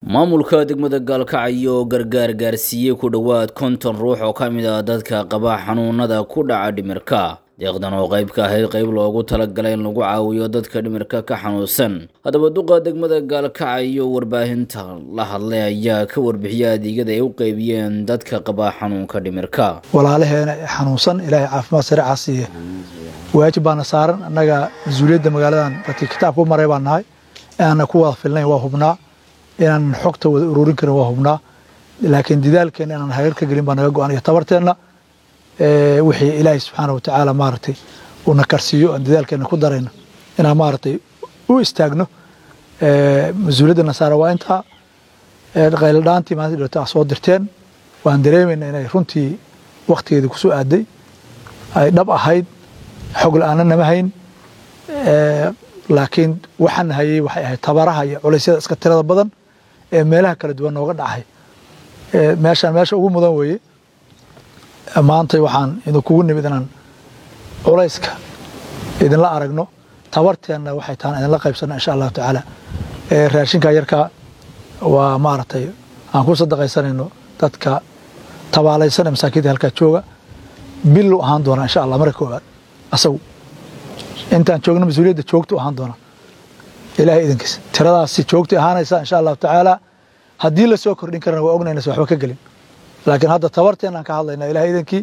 maamulka degmada gaalkacyo oo gargaar gaarsiiyey ku dhowaad konton ruux oo ka mid ah dadka qaba xanuunada ku dhaca dhimirka deeqdan oo qayb ka ahayd qayb loogu talagalay in lagu caawiyo dadka dhimirka ka xanuunsan haddaba duqa degmada gaalkacyo warbaahinta la hadlay ayaa ka warbixiyay adeegyada ay u qeybiyeen dadka qaba xanuunka dhimirka walaalaheena ee xanuunsan ilaahay caafimaad sareecaa siiye waajib baana saaran annaga mas-uuliyadda magaaladan dadkii kitaabka u maray baan nahay inaana ku wada filnayn waa hubnaa inaan xogta wada ururin karin waa hubnaa laakiin didaalkeena inaan hagar ka gelin baa naga go-an iyo tabarteenna wixii ilaahay subxaana wa tacaala maaragtay uuna karsiiyo aan didaalkeena ku darayno inaan maaragtay u istaagno mas-uuliyadda nasaara waa intaa qayladhaantii maalinta dhirta soo dirteen waan dareemayna inay runtii waktigeeda kusoo aaday ay dhab ahayd xog la-aana nama hayn laakiin waxaan hayay waxay ahayd tabaraha iyo culaysyada iska tirada badan ee meelaha kala duwan nooga dhacay meeshaan meesha ugu mudan weeye maanta waxaan idinkugu nimid inaan culayska idinla aragno tabarteenna waxay tahan idinla qaybsana insha allahu tacaala raashinka yarka waa maaragtay aan ku sadaqaysanayno dadka tabaalaysana masaakiinta halkaa jooga bilu ahaan doonaa insha allah marka koowaad asagu intaan joogno mas-uuliyadda joogtu ahaan doona ilahay idinkiis tiradaasi joogtay ahaanaysa insha allahu tacaala haddii la soo kordhin karana waa ognaynaysa waxba ka gelin laakiin hadda tabarteen aan ka hadlayna ilahay idinkii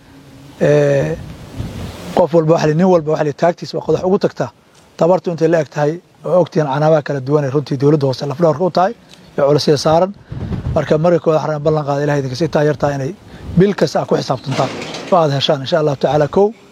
qof walba wa nin walba wa taagtiis waa qodax ugu tagtaa tabartu intay la eg tahay oo ogtihiin canaamaha kala duwan ee runtii dowladda hoose lafdhawarka u tahay ee culasyada saaran marka marka kooda xaraan ballan qaada ilahay idinkiis intaa yartaa inay bil kasta aad ku xisaabtantaan oo aad heshaan insha allahu tacaala kow